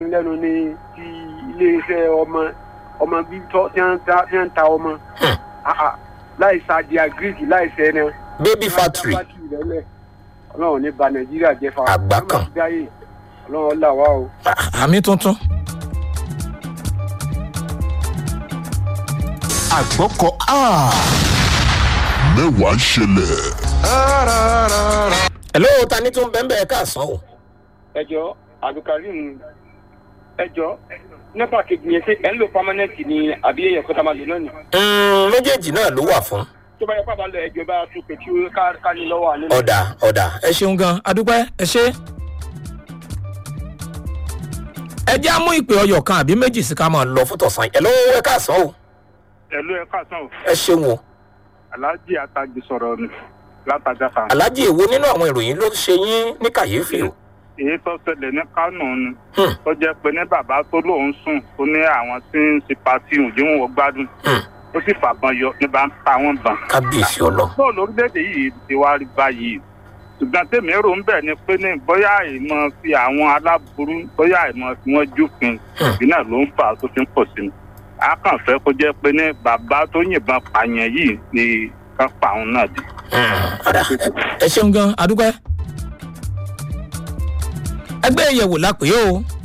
lẹ́nu ní ti iléeṣẹ́ ọmọ ọmọ bíbítọ́ tí wọ́n ń ta- tí wọ́n ń ta ọmọ Hmm. Ah, ah. láì sàdíà gíríkì láì sẹ́nà. baby factory ọlọ́run ní ba nàìjíríà jẹ́ fa. Àgbá kan. dáyé ọlọ́run là wá o. Ah, àmì tuntun. àgbọ̀kọ̀ a mẹ́wàá ń ṣẹlẹ̀ hello ta ni tó ń bẹ́ẹ̀ bẹ́ẹ̀ káàsán o. ẹjọ abdulkareem ẹjọ nípa kejì yẹn ṣe ẹ ń lo permanent ni àbí èèyàn kọta máa lò náà ni. Mm, méjèèjì náà ló wà fún. tó bá yẹ pàbá lọ ẹjọ bá tún pé kí ó ká ká ní lọ́wọ́ àná. ọ̀dà ọ̀dà ẹ ṣeun gan adúpẹ́ ẹ ṣe. ẹ jẹ́ àmú ìpè ọyọ̀ kan àbí méjì sí ká máa lọ fún tọ̀sán ẹ̀ lọ́wọ́ ẹ káàsán o ẹ̀lú ẹ̀ka sàn ẹ ṣeun o. aláàjì àtàjì sọ̀rọ̀ ni látàjà kan. aláàjì èwo nínú àwọn ìròyìn ló ṣe yín ní kàyéfì o. èyí tó ṣẹlẹ̀ ní kánò ni Hmm. tó jẹ́ pé ní bàbá tó lóun sùn ó ní àwọn tí ń ṣe pati òjì wọn gbádùn Hmm. ó sì fàbọn yọ ní bá ń ta wọn bàn. kábíyèsí ọlọ. bọ́ọ̀lù orílẹ̀-èdè yìí ti wá rí báyìí ṣùgbọ́n tèmi rò ń bẹ̀ ni pé ní bóyá ìmọ̀ fi àwọn aláburú bóyá ìmọ̀ fi wọ́n júfin Hmm. ìbí náà ló ń fà á tó fi ń pọ̀ sí i. a kàn fẹ́ kó jẹ́ pé ní bàbá tó yìnbọn pààyàn yìí ni ká pa òun náà dé. ọ̀dà ẹ ṣeun gan adúpẹ́. ẹgbẹ́ ìyẹ̀wò la pè é o